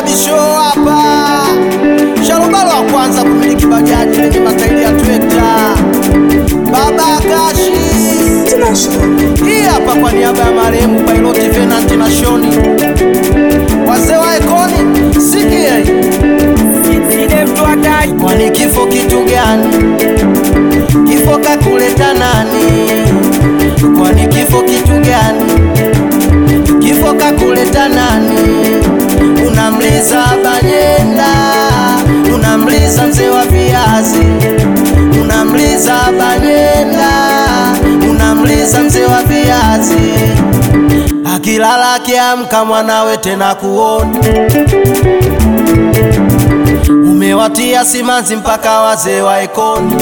Bisho hapa, Sharubalo wa kwanza kumiliki bajaji lenye matairi ya trekta, Baba Kashi. Hii hapa kwa niaba ya marehemu Piloti Venant na Shoni, wazee wa Ekoni, sikia hii. Kwani kifo kitu gani? Kifo kakuleta nani? Kwani kifo kitu gani? Kifo kakuleta nani? Unamliza Banyenda, unamliza mzee wa viazi, unamliza Banyenda, unamliza mzee wa viazi. Akilala akiamka mwanawe tena kuona umewatia simanzi mpaka wazee wa Ekoni.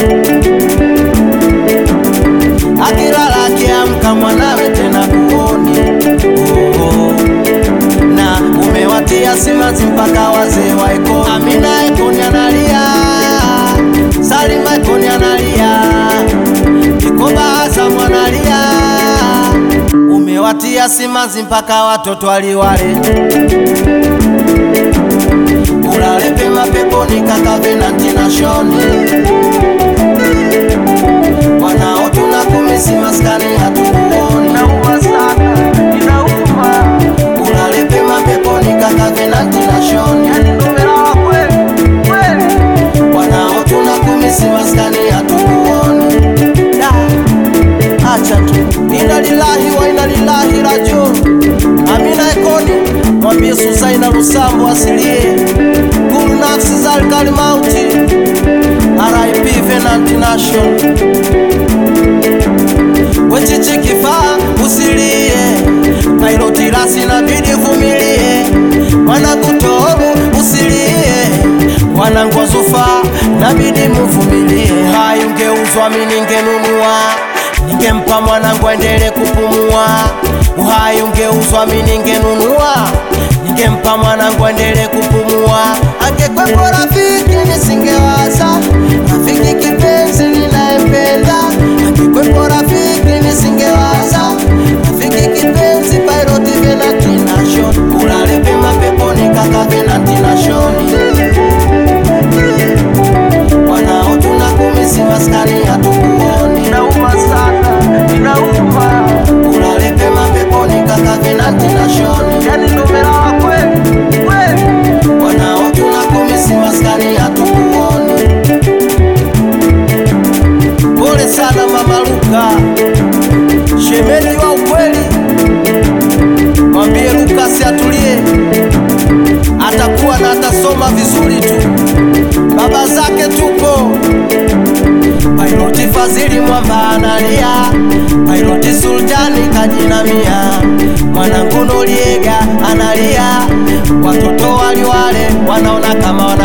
Akilala akiamka mwanawe tena kuoni oh, oh. na umewatia simanzi mpaka wazee wa Ekoni. Amina Ekoni analia, Salima Ekoni analia, Kikoba Azam analia, umewatia simanzi mpaka watoto waliwale ulale pema peponi kaka Venanti na Shoni, wanao tunakumisi maskani hatukuoni, inauma sana, inauma. Ulale pema peponi kaka Venanti na Shoni, yani numerawa kweli kweli, wanao tunakumisi maskani hatukuoni. Da, acha tu, inna lillahi wa inna ilaihi rajiun. Amina Ekoni mwambie Suzaina Lusambo asilie kulu nafsi zalikali mauti RIP Venant Nation wechichi kifaa usilie Piloti rasi nabidi vumilie mwanangu Toru usilie mwanangu Azufa nabidi muvumilie hai ungeuzwa mimi ningenunua ningempa mwanangu aendele kupumua uhai ungeuzwa mimi ningenunua ningempa mwanangu aendele kupumua angekwepo rafiki nisingewaza rafiki kipenzi ninayempenda angekwepo rafiki nisingewaza rafiki kipenzi Piloti Venanti Nation ulale pema peponi kaka Venanti Nation wanao tunakumisi maskani hatukuoni inauma sana inauma ulale pema peponi kaka Venanti Nation yani numerawa kweli kweli wanao tunakumisi maskani hatukuoni pole sana mama Luka shemeji wa ukweli mwambie Lukasi atulie atakuwa na atasoma vizuri tu baba zake tupo Piloti Fazili Mwamba analia, Piloti Sultani kajinamia, mwanangu Noriega analia, watoto waliwale wanaona kama wana